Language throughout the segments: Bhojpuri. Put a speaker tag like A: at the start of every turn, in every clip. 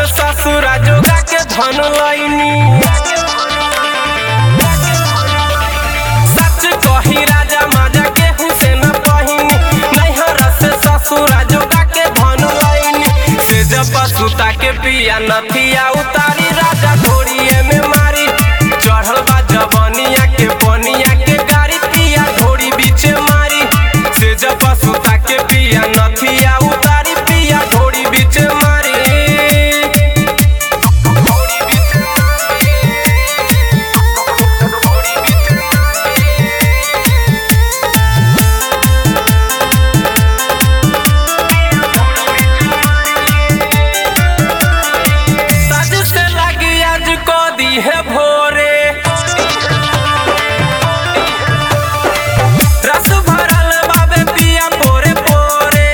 A: ससुरा जोगा के धन लैनी सच कही राजा माजा के हुसैन पहिनी नैहर से ससुरा जोगा के धन लैनी से जब सुता के पिया नथिया उतारी राजा घोड़िए में मारी चढ़ल बा जवनिया के पनिया के गाड़ी पिया घोड़ी बीच मारी से जब सुता के पिया नथिया उतारी पिया घोड़ी बीच मारी घोड़ी बीच घोड़ी बीच सज से लगी आज को दी है भोरे रस भरल बाबे पिया पोरे पोरे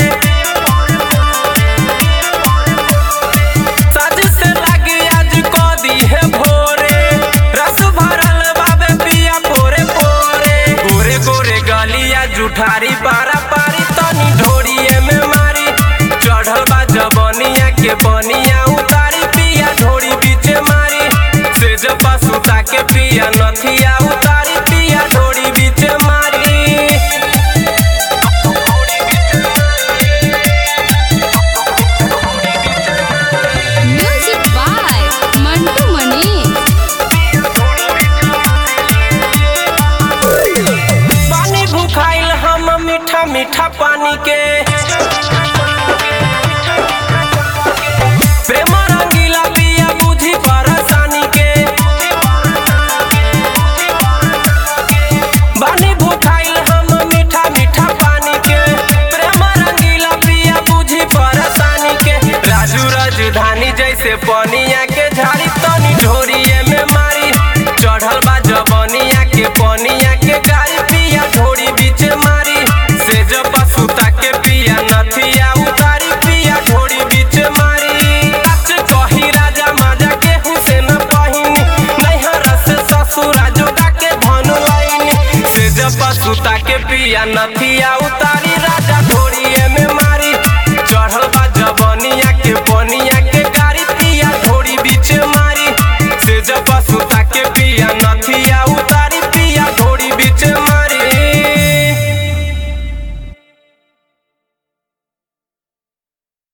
A: सज से लगी आज को दी है भोरे रस भरल बाबे पिया पोरे पोरे गोरे गोरे गलिया जुठारी पारा पारी तनी ढोरिए में मारी चढ़ल बा जबनिया के बनिया उतारी पिया ढोरी बीच मारी से जब सुता के पिया नथिया उतारी पिया ढोरी बीच मारी
B: म्यूजिक बाय मंटू मनी
A: पानी भूखाइल हम मीठा मीठा पानी के प्रेम रंगीला पिया बुझी परेशानी के पानी भूखाइल हम मीठा मीठा पानी के प्रेम रंगीला पिया बुझी परेशानी के राजू राजधानी जैसे पनिया के झाड़ी तनी ढोरिए में मारी चढ़ल बा जबनिया के पनिया के गाड़ी पिया ढोरी बीच मारी से जब सुता के पिया नथिया उतारी पिया ढोरी बीच मारी सच कही राजा माजा के हुसैन पहिनी नैहर से ससुरा जोगा के धन लैनी से जब सुता के पिया नथिया